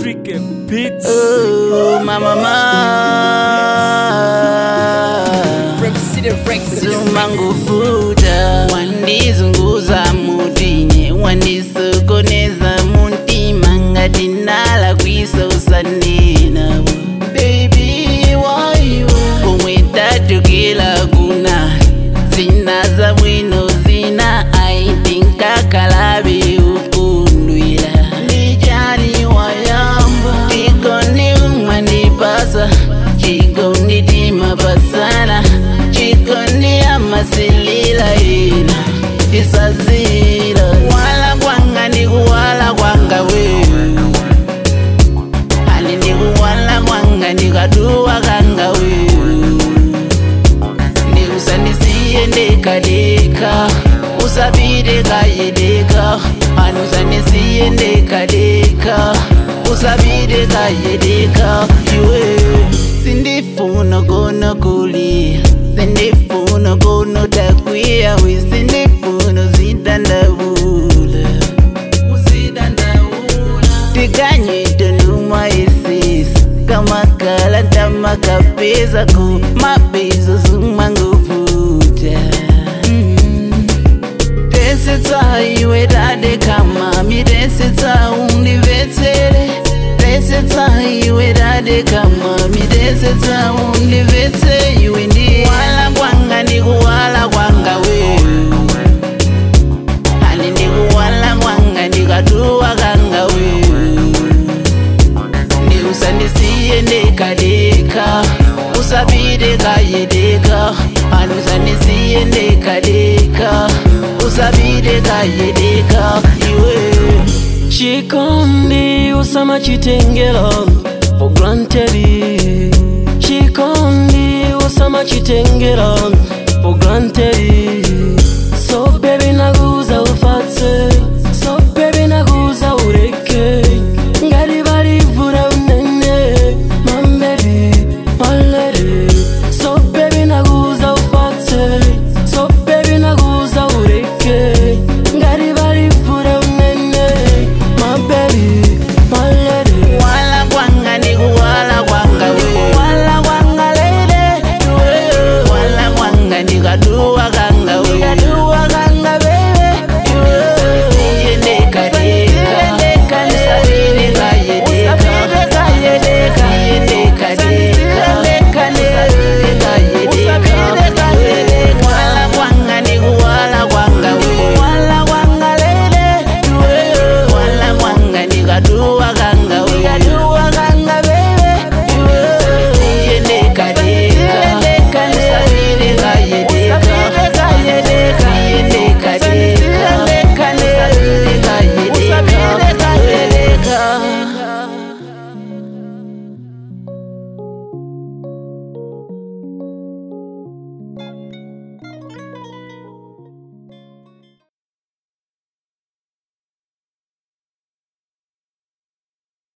Cricket Beats. Oh, my mama. From City Records. zumangufuta wandizunguza mutinye wandisokoneza muntima ngati nala kwisa usanenabo bebi waiwo komwe tatukila kuna zina za bwino zina aitinkakalabe ukundwila ndijani wayamba chikondi umandipasa chikondi timapasana chikondi amasilila ina isazila wala kwanga ndikuwala kwanga wewe ali ndikuwala kwanga ndikaduwa kanga wewe ndikusandisiye ndekadeka usapite kayedeka anusandisiye ndekadeka usapite kayedeka iwe sindifuna kono kulia sindifuna kono takwiya we sindifuna zidandabula tikanyita numa isisi kamakala ntamakapeza ku mabizo zumanguvuta tesetsa iwe dade kamami tesetsa undivetsere tesetsa iwe dade kamami tesetsa undivetse iwe ndi wala kwanga ndikuwala kwanga wewe ali ndikuwala kwanga ndikatuwa kanga wewe ndiusandisiye ndekadeka usapite kayedeka anusandisiye ndekadeka usapite kayedeka iwe Chikondi usama chitengera for granted. Chikondi usama chitengera for granted.